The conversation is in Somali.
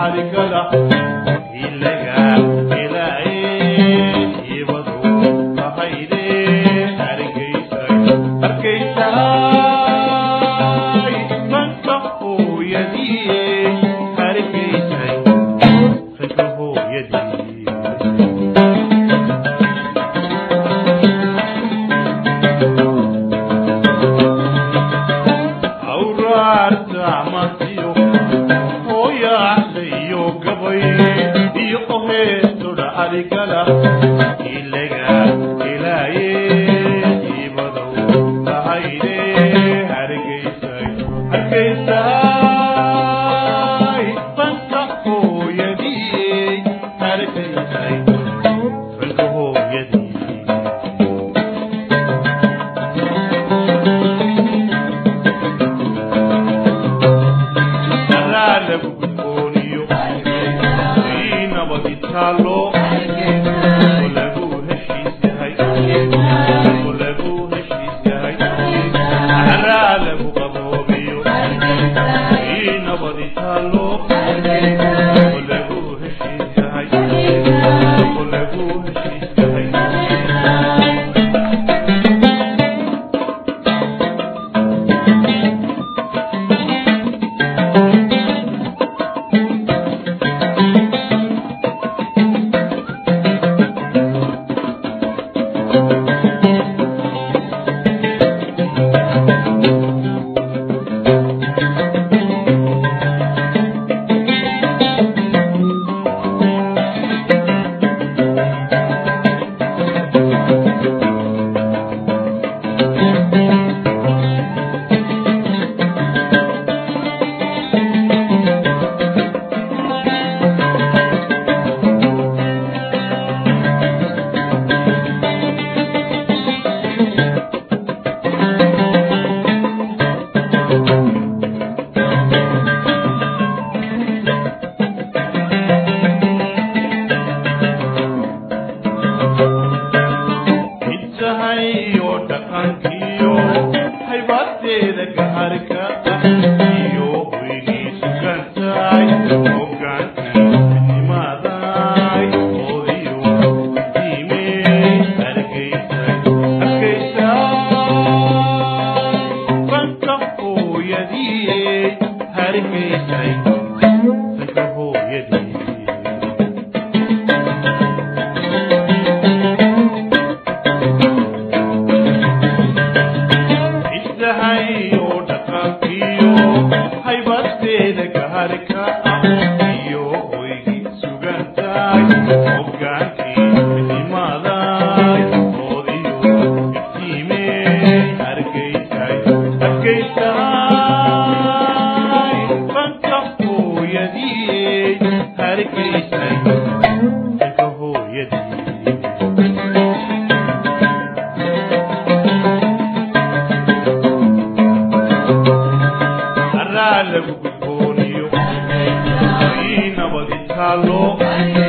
xarigada ilaga ilaaye ibadu tahayde hargeysay hargeysay fanka hooyadii hargeysay fanka hooyadii awraarta masiyo hooyaacdayo gabay iyo oheedodha arigala ilaga ilaaye ibadow tahayde hargeysay hargeysay fanka hooyadii hargeysay fanka hooyadii lagu gudbooniyo ii nabadi taalo oo lagu heshiis yahay oo lagu heshiis yahay caraa lagu qaboobiyo ii nabadi taalo oo lagu heshiis yahay oo lagu heshiis yahay intahayo dhaqankiyo haybadeeda gaharka ah iyo hoygii sugantahay hogaankiimaaday oodiyo diimey hargeysay hargeysay fanka hooyadii hargeysay fanka hooyadii intahayo dhaqankiyo haybadeeda gaharka ah iyo hoygii sugantahay hogaankii midnimaaday oodiyo iftiimey hargeysay hargeysay fanka hooyadii hargeysay fanka hooyadii araa lagu gudbooniyo ii nabadi taalo